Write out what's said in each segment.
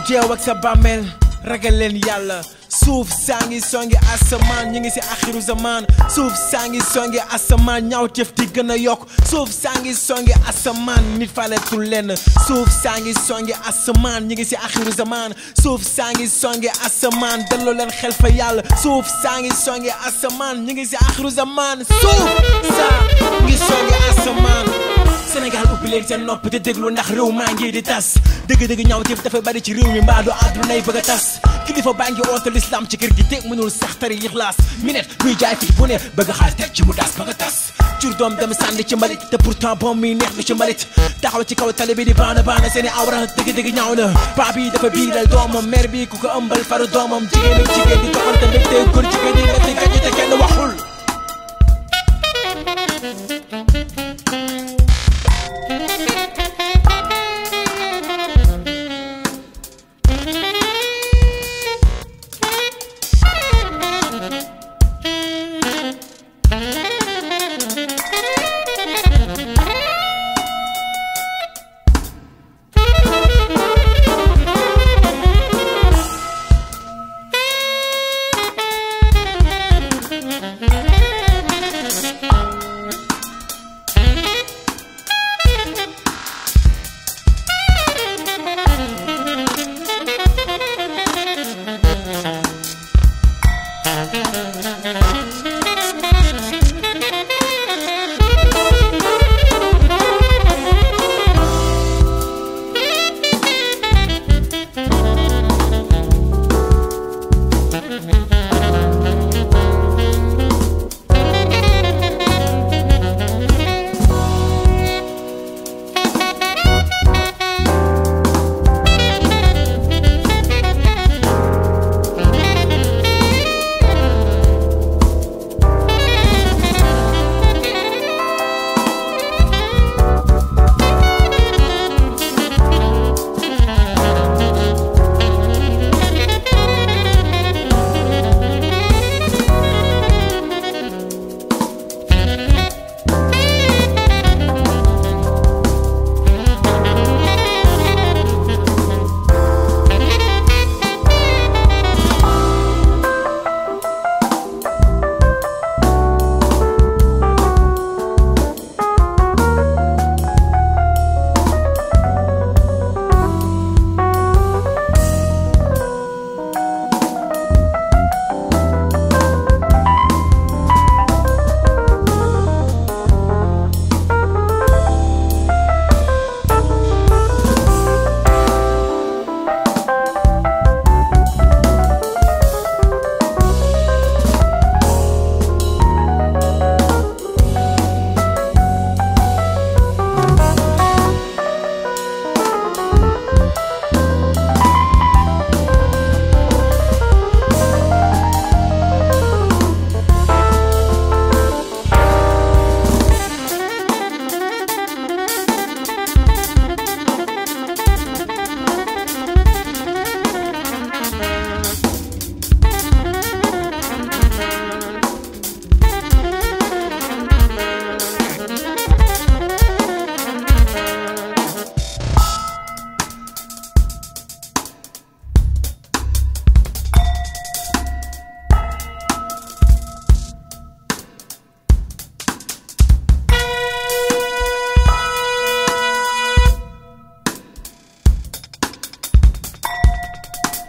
jeew ak sa bàmmeel ragal leen yàlla suuf saa ngi songi asamaan ñu ngi si axiru zaman suuf saa ngi songi asamaan ñaaw tëf di gën a yokk suuf saa ngi songi asamaan nit faletul lenn suuf saa ngi songi asamaan ñu ngi si axiru zaman suuf saa ngi songi asamaan delloo leen xel fa yàlla suuf saa ngi songi asamaan ñu ngi si axiru zaman suuf saa ngi songi asamaan Sénégal ubbi leen seen nopp te déglu ndax réew maa ngi di tas dëgg-dëgg ñaaw téef dafa bari ci réew mi mbaa du àddunay bëgg a tas kilifa baa ngi oote l'islam ci kër gi te mënul sax tari ixlaas minet buy jaay fii bu ne bëgg xaar teg ci mu daas bëgg a tas jur doom dem sànni ci mbalit te pourtant boom mi neex lu ci mbalit taxaw ci kaw tali bi di baana baana seeni awra dëgg-dëgg ñaaw na paa bi dafa biiral doomam mère bi ku ko ëmbal faru doomam jigéen ak jigéen di toppante mbégte góor jigéen di metti gañu te kenn waxul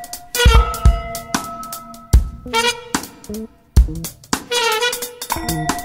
Thank you.